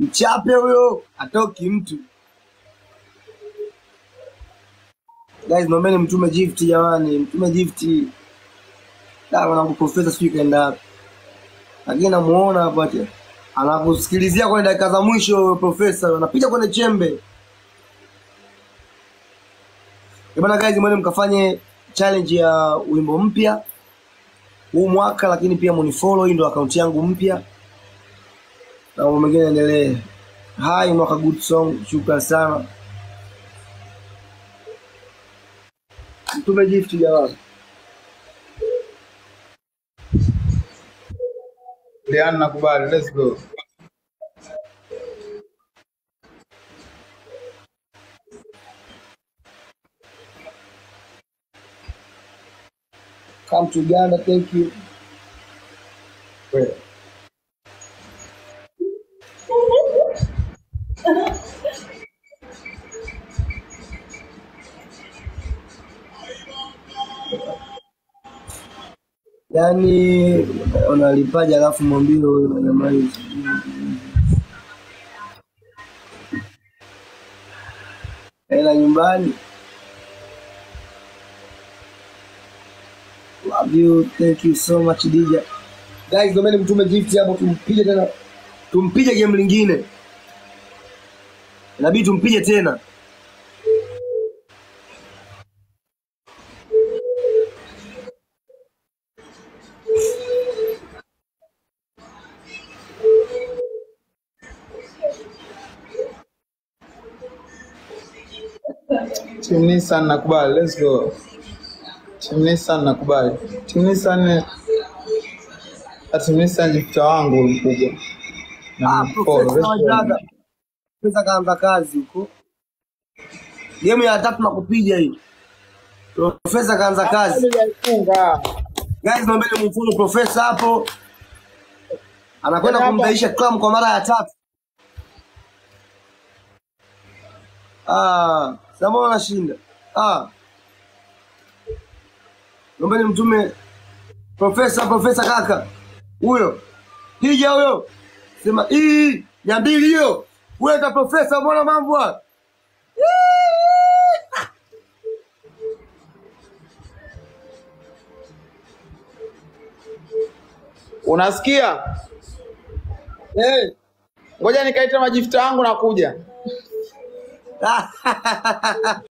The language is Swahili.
mchape huyo, atoki mtu. Guys, naombeni mtume gift jamani, mtume gift. Da mwanangu profesa sijui kaenda wapi. Lakini namuona hapa ati anakusikilizia kwenye dakika za mwisho huyo profesa, anapiga kwenye chembe. Eh bana guys, mwende mkafanye challenge ya wimbo mpya huu mwaka, lakini pia munifollow, hii ndo akaunti yangu mpya na mambo mengine yaendelee. Hai mwaka good song, shukran sana. Mtume gift jamani. Lian nakubali, let's go. Come to Uganda, thank you. Wait. Yaani unalipaje alafu mwambie huyo jamaa hizi. Hela nyumbani. Love you, thank you so much DJ. Guys, domeni mtume gift hapo tumpige tena. Tumpige game lingine. Inabidi tumpige tena. Team Nissan nakubali, let's go. Team Nissan nakubali. Team Nissan Team Nissan jifta wangu mkubwa. Ah, Na mfollow, profesa let's go. wajaga. Profesa kaanza kazi huko. Game ya tatu na kupiga hii. Profesa kaanza kazi. Hajaifunga. Guys, naombeni mfollow profesa hapo. Anakwenda Tena hapa. kumdaisha Clam kwa mara ya tatu. Ah, sasa anashinda. Ah. Naombeni mtume profesa profesa kaka. Huyo. Hija huyo. Sema hii ya mbili hiyo. Weka profesa mbona mambo haya? Unasikia? Eh. Ngoja nikaita majifta wangu na kuja.